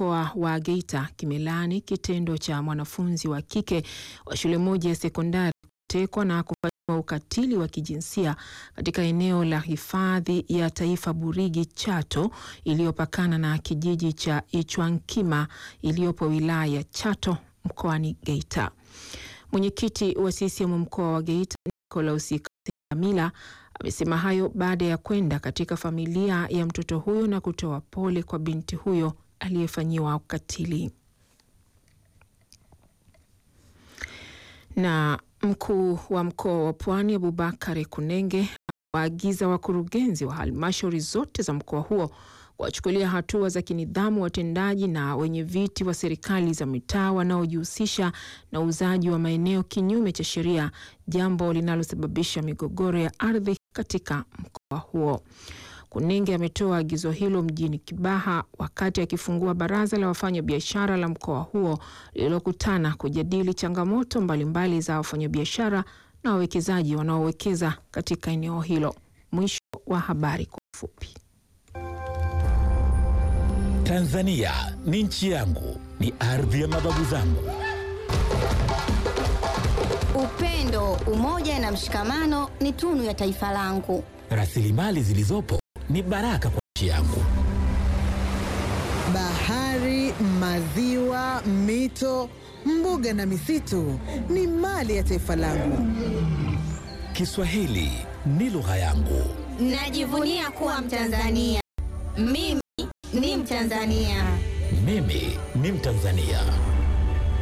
mkoa wa Geita kimelaani kitendo cha mwanafunzi wa kike wa shule moja ya sekondari kutekwa na kufanyiwa ukatili wa kijinsia katika eneo la hifadhi ya taifa Burigi Chato iliyopakana na kijiji cha Ichwankima iliyopo wilaya ya Chato mkoani Geita. Mwenyekiti wa CCM mkoa wa Geita Nicolas Katemila amesema hayo baada ya kwenda katika familia ya mtoto huyo na kutoa pole kwa binti huyo aliyefanyiwa ukatili. Na mkuu wa mkoa wa Pwani Abubakar Kunenge waagiza wakurugenzi wa halmashauri zote za mkoa huo kuwachukulia hatua za kinidhamu watendaji na wenye viti wa serikali za mitaa wanaojihusisha na uuzaji wa maeneo kinyume cha sheria, jambo linalosababisha migogoro ya ardhi katika mkoa huo. Kunenge ametoa agizo hilo mjini Kibaha wakati akifungua baraza la wafanyabiashara la mkoa huo lililokutana kujadili changamoto mbalimbali za wafanyabiashara na wawekezaji wanaowekeza katika eneo hilo. Mwisho wa habari kwa ufupi. Tanzania ni nchi yangu, ni ardhi ya mababu zangu. Upendo, umoja na mshikamano ni tunu ya taifa langu. Rasilimali zilizopo ni baraka kwa nchi yangu. Bahari, maziwa, mito, mbuga na misitu ni mali ya taifa langu. Kiswahili ni lugha yangu. Najivunia kuwa Mtanzania. Mimi ni Mtanzania. Mimi ni Mtanzania.